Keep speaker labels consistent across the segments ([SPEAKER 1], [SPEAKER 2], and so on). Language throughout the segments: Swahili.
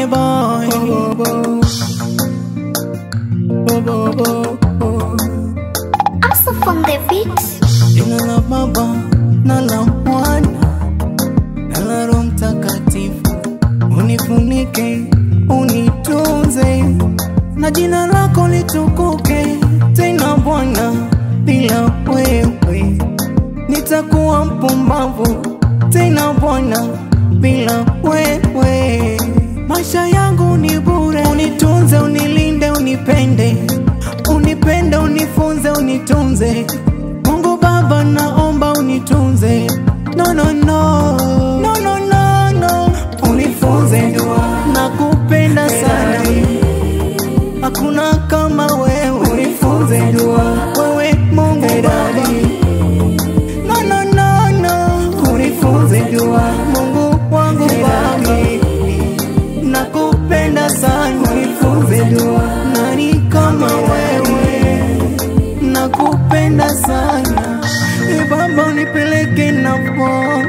[SPEAKER 1] Konde boy.
[SPEAKER 2] Also from the beat.
[SPEAKER 1] Jina la Baba na la Mwana na la Roho Mtakatifu, unifunike unitunze, na jina lako litukuke tena Bwana. Bila wewe nitakuwa mpumbavu tena Bwana, bila wewe maisha yangu ni bure. Unitunze, unilinde, unipende, unipende, unifunze, unitunze. Mungu Baba, naomba unitunze. No, no, no. No, no, no, no. Unifunze dua, nakupenda sana, hakuna kama wewe. Unifunze dua, wewe Mungu Baba. No, no, no, no. Unifunze dua, Mungu wangu Baba nakupenda sana, unifunze dua, nani kama wewe, nakupenda sana e Baba, unipeleke nafo,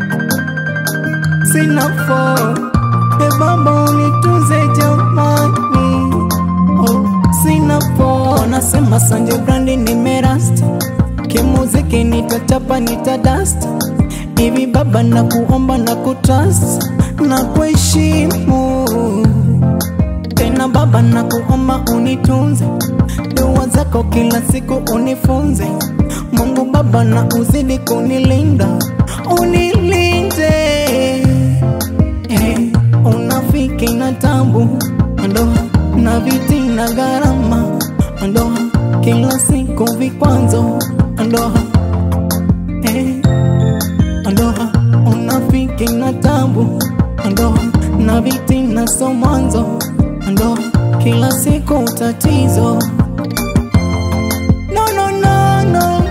[SPEAKER 1] sina fo e Baba, unitunze jamani, oh, sina fo. Wanasema Sanje Brandi nimerasta, kimuziki nitachapa nitadasta hivi Baba, nakuomba na kutrust na kuheshimu tena Baba, nakuomba unitunze, dua zako kila siku unifunze. Mungu Baba, na uzidi kunilinda, unilinde eh, unafiki na tabu, ndoa na viti na gharama, ndoa kila siku vikwazo, ndoa eh, ndoa unafiki na tabu, ndoa na viti na so mwanzo, ndoa kila siku tatizo. No, no, no, no.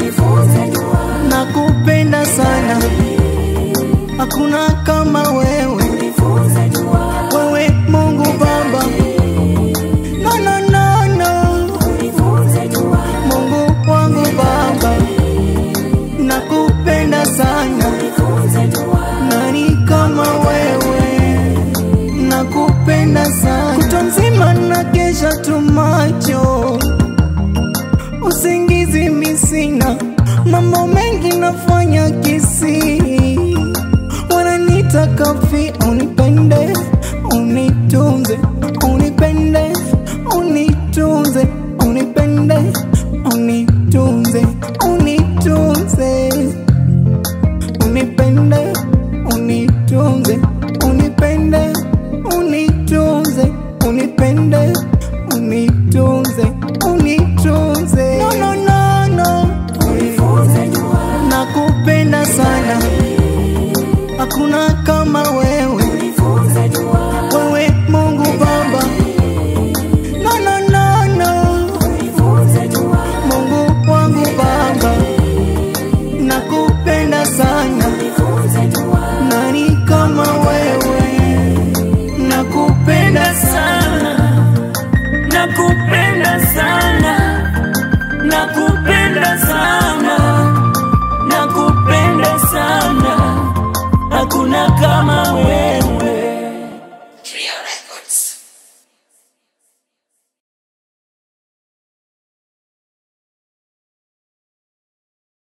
[SPEAKER 1] Nakupenda sana, hakuna kama wewe, wewe Mungu Baba. No, no, no, no. Mungu wangu Baba, nakupenda sana, nani kama wewe, nakupenda sana. Kutwa nzima na kesha tu macho, usingizi misina, mambo mengi nafanya kisiri, wananiita kafi, unipende, unitunze, unipende, unitunze, unipende, unitunze, unitunze, unipende, unitunze, unipende, unitunze, unipende, unitunze, unitunze. No, no, no, no. Nakupenda sana, hakuna